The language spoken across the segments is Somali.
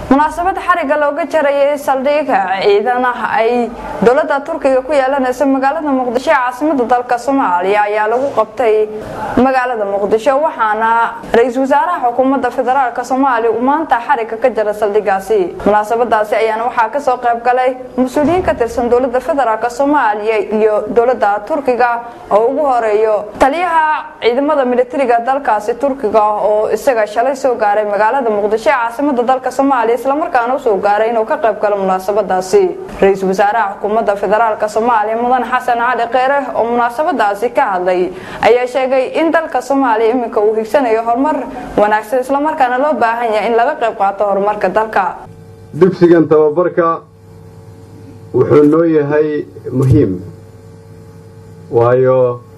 munaasabad xariga looga jarayay saldhiga ciidanaha ay dowlada turkiga ku yeelanaysa magaalada muqdisho ee caasimada dalka soomaaliya ayaa lagu qabtay magaalada muqdisho waxaana ra-iisul wasaaraha xukuumadda federaalk soomaaliya uu maanta xariga ka jara saldhigaasi munaasabadaasi ayaana waxaa kasoo qayb galay mas-uuliyiin ka tirsan dowlada federaalk soomaaliya iyo dowlada turkiga oo ugu horeeyo taliyaha ciidamada militariga dalkaasi turkiga oo isaga shalay soo gaaray magaalada muqdisho ee caasimada dalka soomaaliya islamarkaana usoo gaaray inuu ka qayb galo munaasabadaasi ra-iisul wasaaraha xukuumadda federaalk soomaaliya mudan xasan cali kheyre oo munaasabadaasi ka hadlay ayaa sheegay in dalka soomaaliya iminka uu higsanayo horumar wanaagsan islamarkaana loo baahan yahay in laga qayb qaato horumarka dalka dugsigan tababarka wuxuu noo yahay muhiim waayo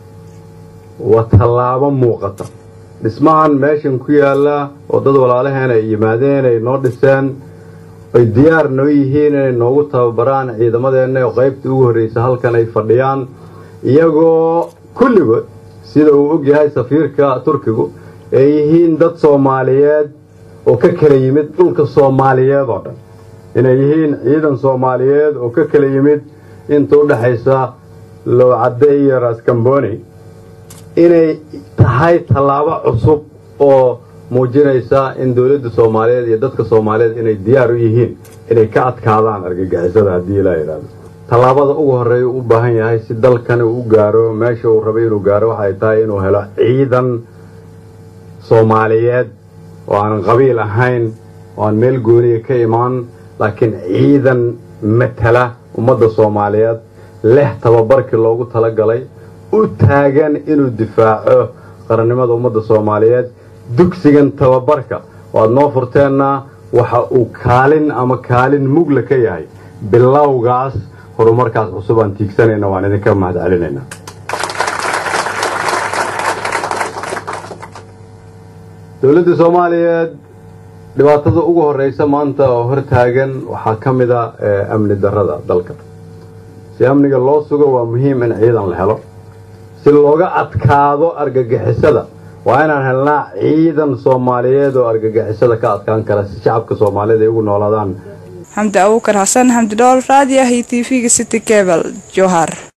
waa tallaabo muuqata dhismahan meeshan ku yaalla oo dad walaalaheena ay yimaadeen ay noo dhiseen ay diyaar noo yihiin inay noogu tababaraan ciidamadeenna oo qaybta ugu horreysa halkan ay fadhiyaan iyagoo kulligood sida uu og yahay safiirka turkigu ay yihiin dad soomaaliyeed oo ka kala yimid dhulka soomaaliyeed oo dhan inay yihiin ciidan soomaaliyeed oo ka kala yimid inta u dhexaysa lowcadde iyo raskamboni inay tahay tallaabo cusub oo muujinaysa in dowladda soomaaliyeed iyo dadka soomaaliyeed inay diyaar u yihiin inay ka adkaadaan argagixisada haddii ilaa yidhaahdo tallaabada ugu horreeya u baahan yahay si dalkani uu gaaro meesha uu rabay inuu gaaro waxay tahay inuu helo ciidan soomaaliyeed oo aanan qabiil ahayn oo aan meel gooniya ka imaan laakiin ciidan matala ummadda soomaaliyeed leh tababarkii loogu talagalay u taagan inuu difaaco qarannimada ummadda soomaaliyeed dugsigan tababarka oo aad noo furteenna waxa uu kaalin ama kaalin mugla ka yahay bilowgaas horumarkaas cusub aan tiigsanayna waan idinka mahad celinaynaa dowladda soomaaliyeed dhibaatada ugu horreysa maanta oo hortaagan waxaa ka mid a amni darrada dalka si amniga loo sugo waa muhiim in ciidan la helo si looga adkaado argagixisada waa inaan helnaa ciidan soomaaliyeed oo argagixisada ka adkaan kara si shacabka soomaaliyeed ay ugu noolaadaan xamdi abuukar xasan xamdi dhool raadiyaha iyo t v-ga city cebal jowhar